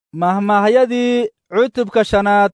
mahmaahyadii cutubka shanaad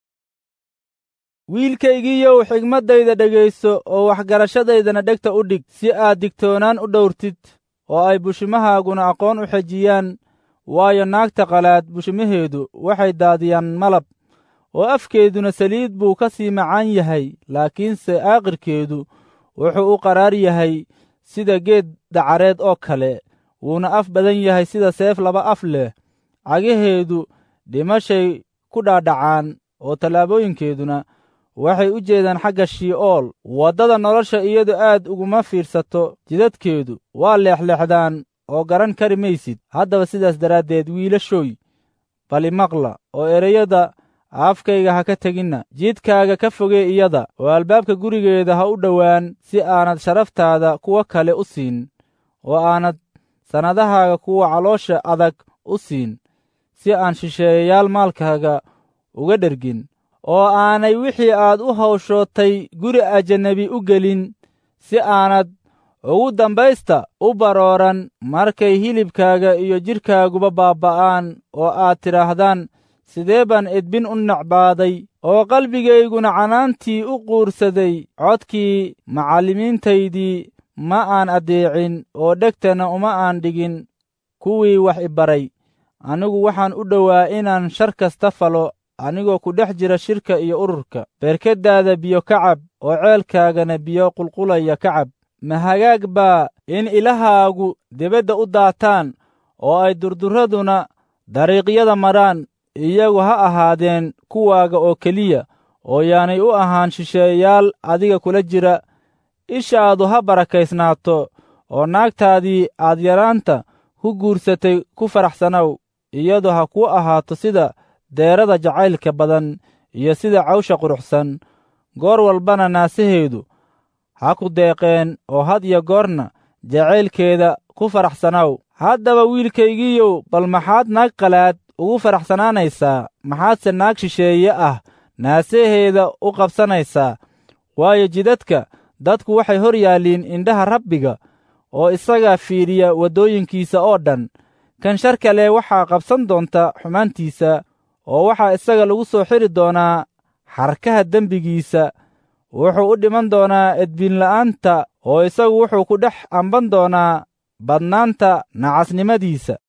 wiilkaygiiyow xigmaddayda dhegayso oo waxgarashadaydana dhegta u dhig si aad digtoonaan u dhowrtid oo ay bushimahaaguna aqoon u xejiyaan waayo naagta qalaad bushimaheedu waxay daadiyaan malab oo afkeeduna saliid buu ka sii macaan yahay laakiinse aaqirkeedu wuxuu u qaraar yahay sida geed dacareed oo kale wuuna af badan yahay sida seef laba af leh cagaheedu dhimashay ku dhaadhacaan oo tallaabooyinkeeduna waxay u jeedaan xagga shii'ool waddada nolosha iyadu aad uguma fiirsato jidadkeedu waa leexleexdaan oo garan kari maysid haddaba sidaas daraaddeed wiilashooy bali maqla oo ereyada afkayga ha ka teginna jidkaaga ka fogee iyada oo albaabka gurigeeda ha u dhowaan si aanad sharaftaada kuwa kale u siin oo aanad sannadahaaga kuwa caloosha adag u siin si aan shisheeyayaal maalkaaga uga dhergin oo aanay wixii aad u hawshootay guri ajannabi u gelin si aanad ugu dambaysta u barooran markay hilibkaaga iyo jidhkaaguba baabba'aan oo aad tidhaahdaan sidee baan edbin u nacbaaday oo qalbigayguna canaantii u quursaday codkii macallimiintaydii ma aan addeecin oo dhegtana uma aan dhigin kuwii wax i baray anigu waxaan u dhowaa inaan shar kasta falo anigoo ku dhex jira shirka iyo ururka berkeddaada biyo ka cab oo ceelkaagana biyo qulqulaya ka cab ma hagaag baa in ilahaagu debadda u daataan oo ay durdurraduna dariiqyada maraan iyagu ha ahaadeen kuwaaga oo keliya oo yaanay u ahaan shisheeyaal adiga kula jira ishaadu ha barakaysnaato oo naagtaadii aad yaraanta ku guursatay ku faraxsanow iyadu ha kuu ahaato sida deerada jacaylka badan iyo sida cawsha quruxsan goor walbana naasaheedu ha ku deeqeen oo had iyo goorna jacaylkeeda ku faraxsanow haddaba wiilkaygiiyow bal maxaad naag qalaad ugu faraxsanaanaysaa maxaadse naag shisheeye ah naasaheeda u qabsanaysaa waayo jidadka dadku waxay hor yaalliin indhaha rabbiga oo isagaa fiidhiya waddooyinkiisa oo dhan kan shar kale waxaa qabsan doonta xumaantiisa oo waxaa isaga lagu soo xiri doonaa xarkaha dembigiisa wuxuu u dhiman doonaa edbinla'aanta oo isagu wuxuu ku dhex amban doonaa badnaanta nacasnimadiisa